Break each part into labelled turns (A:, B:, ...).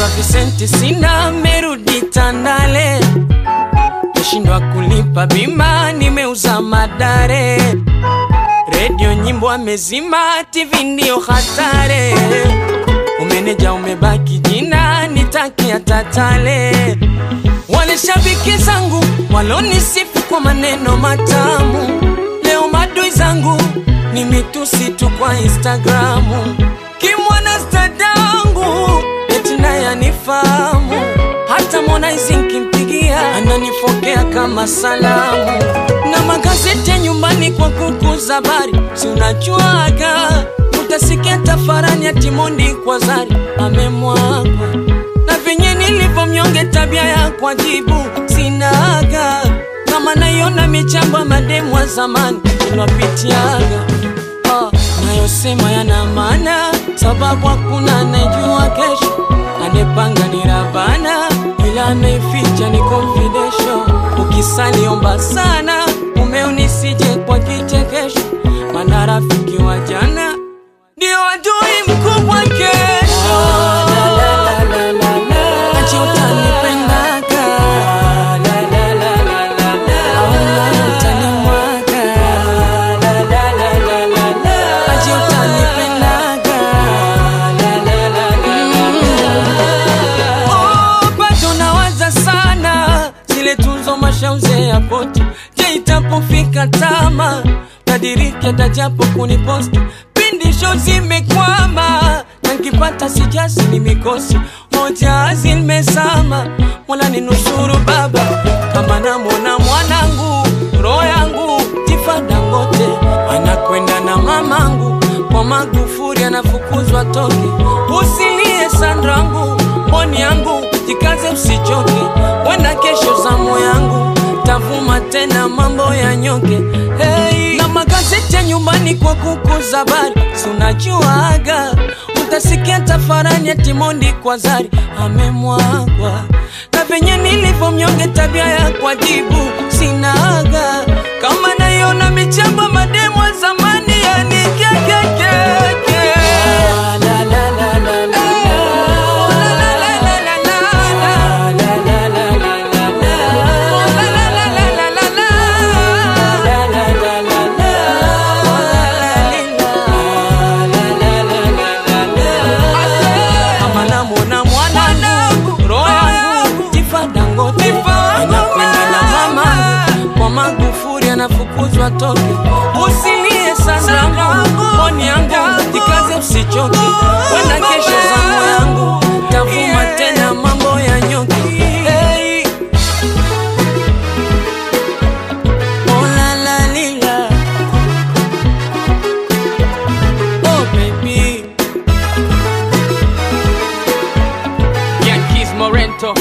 A: visenti sina, merudi Tandale, meshindwa kulipa bima, nimeuza madare, redio nyimbo amezima, TV ndio hatare, umeneja umebaki jina, nitakia tatale. Wale shabiki zangu walonisifu kwa maneno matamu, leo madui zangu ni mitusi tu kwa Instagramu. Kimwana stadangu eti naye anifahamu, hata Harmonize nkimpigia ananifokea kama salamu, na magazeti ya nyumbani kwa kukuza habari, si unajuaga utasikia tafarani ya Timondi kwa Zari amemwagwa na venye nilivyo mnyonge, tabia ya kwajibu sinaga, kama naiona michambo ya mademu wa zamani ilwapitiaga Ah, nayosema yana maana, sababu hakuna anayejua kesho. Anepanga ni Ravana, ila anaificha ni confidential. Ukisali omba sana, umeo nisije kwa kichekesho, maana rafiki wa jana ndio adui mkubwa kesho. Acha utanipendaga, au utanimwaga. Acha utanipendaga. Oh, bado nawaza sana zile tunzo mashauze ya poti. Je, itapofika tama tadiriki atajapo kuniposti pindi show zimekwama na nkipata sijazi ni mikosi moja zimezama mola ni nusuru baba kama namwona mwanangu roho yangu Tifa Dangote anakwenda na mamangu kwa Magufuli anafukuzwa toke usilie Sandrangu mboni yangu jikaze usichoke wenda kesho zamu yangu tavuma tena mambo ya nyoke hey. na magazeti ya nyumbani kwa kukuza habari si unajuaga utasikia tafarani ya Timondi kwa Zari amemwagwa na venye nilivyo mnyonge tabia ya kwajibu sinaga kama naiona michambo mademu wa zamani yani kekekeke kama namwona mwanangu roho yangu Tifa Dangote anakwenda na mamangu kwa Magufuli anafukuzwa toke usilie sana mboni yangu jikaze usichoke wenda kesho zamu yangu tavuma tena mambo ya nyoke hey. Oh, la, la, lila. Oh, baby. Yankees Morento.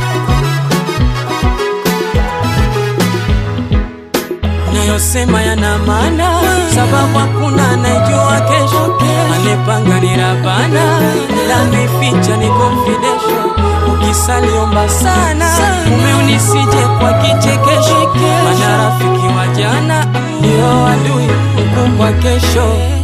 A: Nayosema yana maana, sababu hakuna anayejua kesho. Anepanga ni Rabana, ila ameficha ni confidential. Ukisali omba sana, mume unisije kwa kichekesho, maana rafiki wa jana ndio adui mkubwa kesho.